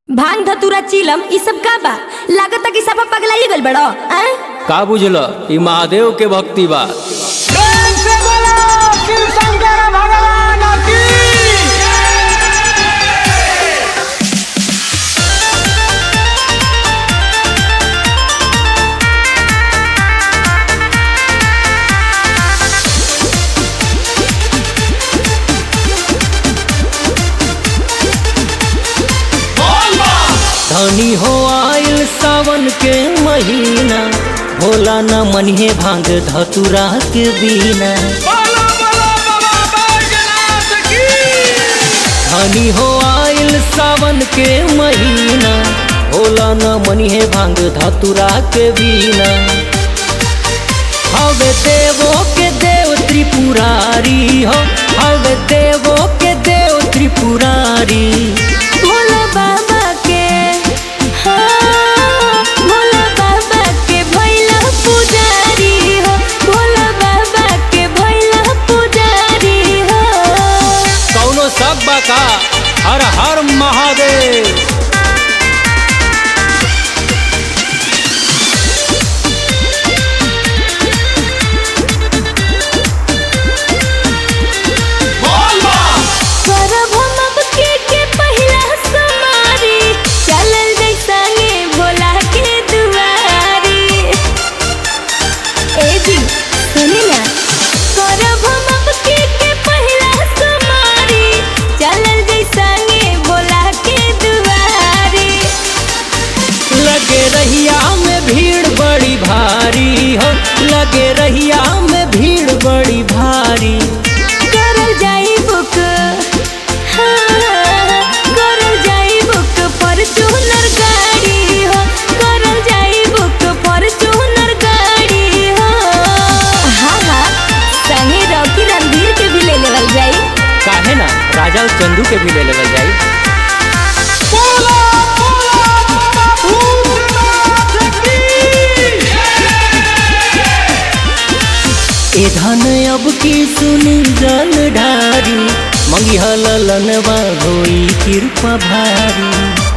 भांग धतूरा चिलम ई सब का बा लागता कि सब पगलाइ गइल बड़ो हैं का बुझल ई महादेव के भक्ति बा प्रेम से बोलो शिव शंकर भगवान की धनी हो आयल सावन के महीना भोला न मनिहे भांग धतुरा के बीना बोलो बोलो बाबा बैजनाथ की धनी हो आयल सावन के महीना भोला न मनिहे भांग धतुरा के बीना हवे देवो के देव त्रिपुरारी हो हवे देवो के देव त्रिपुरारी भोला बाबा के हाँ, भोला बाबा के भैला पुजारी हो भोला बाबा के भैला पुजारी हो कौनो सब बा का हर हर महादेव करब हम अब के के पहिला समारी चलल जाइ संगे भोला के दुआरी ए जी सुनी ना करब हम अब के के पहिला समारी चलल जाइ संगे भोला के दुआरी लगे रहिया में भीड़ बड़ी भारी हो लगे रहिया में भीड़ बड़ी भारी करल जाई बुक हाँ, करल जाई बुक फॉर्च्यूनर गाड़ी हो करल जाई बुक फॉर्च्यूनर गाड़ी हो हाँ हाँ संगे रॉकी रणधीर के भी ले लेवल जाई काहे ना राजा और चंदू के भी ले लेवल जाई बोलो बोलो बाबा भूतनाथ की ए धन अब की सुनी जल ढारी मंगी हलनवा होई कृपा भारी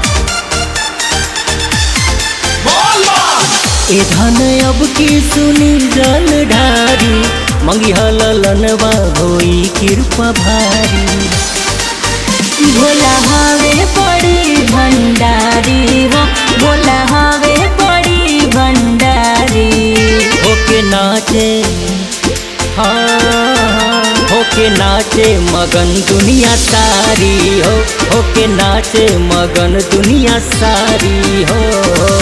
ए धन अब की सुनी जल ढारी मंगी हलनवा होई कृपा भारी भोला हवे बड़ी भंडारी हो भोला हवे बड़ी भंडारी होके नाचे हाँ होके नाचे मगन दुनिया सारी हो होके नाचे मगन दुनिया सारी हो